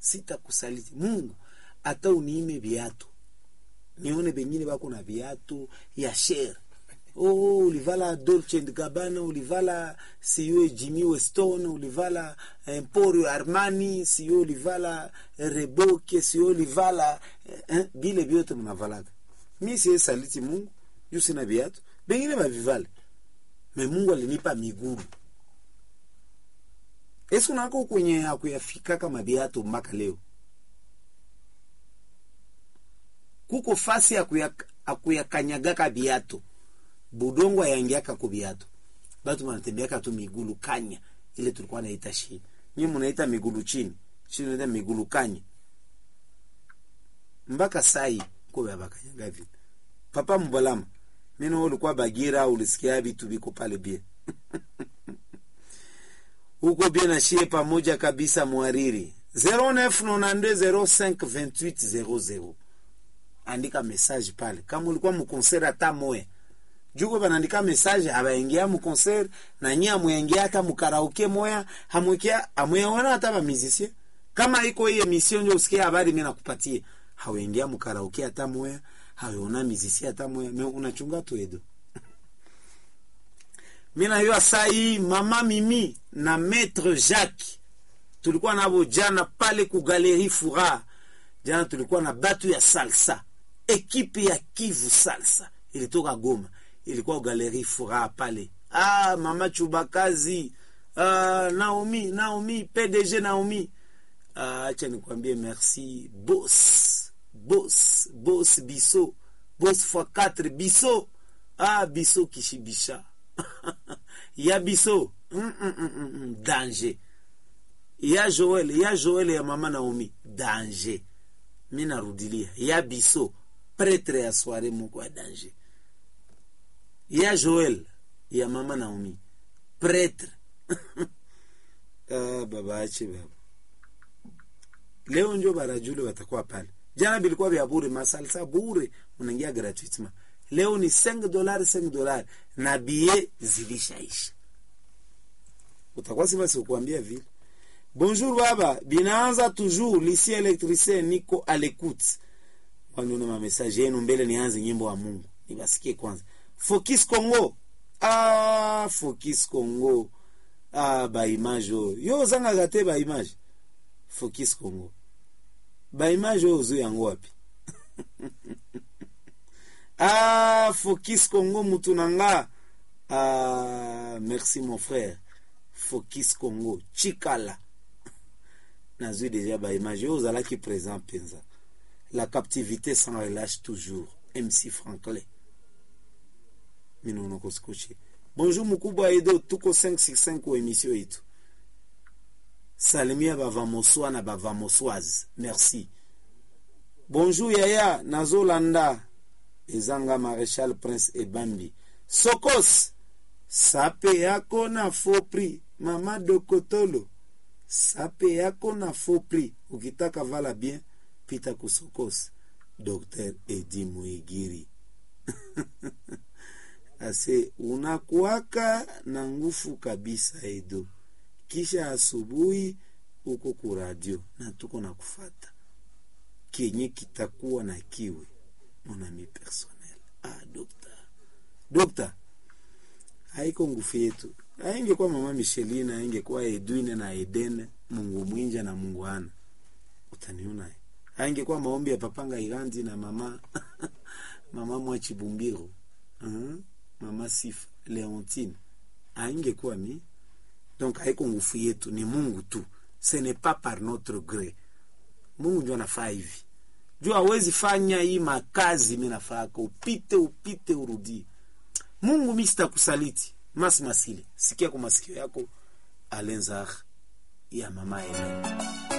sitakusaliti mungu hata uniime viatu nione bengine bako na viatu ya shere oh, ulivala dolce and gabbana ulivala siyo jimmy weston ulivala emporio armani siyo ulivala reboke siyo ulivala eh, bile vyote mnavalaga mi siye saliti mungu juu sina viatu bengine bavivale me mungu alinipa miguru esi unako kwenye akuyafika kama viatu mpaka leo kuko fasi akuyakanyagaka viatu budongo ayangiaka ku viatu batu banatembeaka tu migulu kanya ile tulikuwa naita shi nyi munaita migulu chini shi naita migulu kanya mpaka sai kobe abakanyaga vile papa mbalama mino ulikuwa bagira ulisikia vitu viko pale bie huko bie na shie pamoja kabisa mwariri 0992052800 andika message pale kama ulikuwa mukonsert hata moya juko banaandika message habaingia mukonsert na nyie amwengia hata mukaraoke moya hamwekia amweona hata bamizisie kama iko hii emission njo usikie habari mimi nakupatie hawaingia mukaraoke hata moya haweona mizisi hata moya me unachunga tu edo mi najua saa hii mama mimi na maître jacques tulikuwa navo jana pale ku galerie fura jana tulikuwa na batu ya salsa ekipe ya kivu salsa ilitoka goma ilikuwa galerie fura pale ah, mama chubakazi ah, naomi naomi pdg naomi ah, acha nikwambie merci bos bos bos biso bos fois 4 biso ah, biso kishibisha ya biso mm, mm, mm, mm, danger ya joel ya joel ya mama naomi danger mi narudilia ya biso pretre ya soire moko ya danger ya joel ya mama naomi pretre ah, baba ache baba leo njo barajule watakuwa pale jana bilikuwa vya bure masalsa bure unaingia gratuitement leo ni 5 dolari 5 dolari na bie zilishaisha utakuwa siva sikuambia vile bonjour baba binaanza toujours lisi électricien niko à l'écoute waniona mamessage yenu mbele nianze nyimbo wa mungu nibasikie kwanza focus congo ah, focus congo ah, baimage oyo yo ozangaka te baimage focus congo baimage oyo ozwi yango wapi ah, focus congo mutu na nga ah, merci mon frère focus congo chikala nazwi deja baimage oyo ozalaki présent mpenza la captivité sans relâche toujours mc franklin minono kosikuchi bonjour mukubwa edo tuko 565 ku emission yetu salimia bavamoswa na bavamoswaze merci bonjour yaya nazolanda ezanga maréchal prince ebambi sokos sape yako na faux prix mama dokotolo sape yako na faux prix ukitaka vala bien pita kusokos dr edi muigiri ase unakuaka na ngufu kabisa edo kisha asubuhi uko kuradio na tuko na kufata kenye kitakuwa na kiwe monami personnel ah, dokta dokta haiko nguvu yetu aingekuwa mama Michelina aingekuwa Edwine na Edene Mungu mwinja na Mungu ana utaniona aingekuwa maombi ya papanga Irandi na mama mama Mwachibumbiro uh-huh. mama Sifa Leontine aingekuwa mi donc haiko nguvu yetu ni Mungu tu ce n'est pas par notre gré Mungu ndio anafaa hivi juu hawezi fanya hii makazi mi nafaka upite upite urudie mungu mi sitakusaliti masi masile sikia kwa masikio yako alenzar ya mama Helen.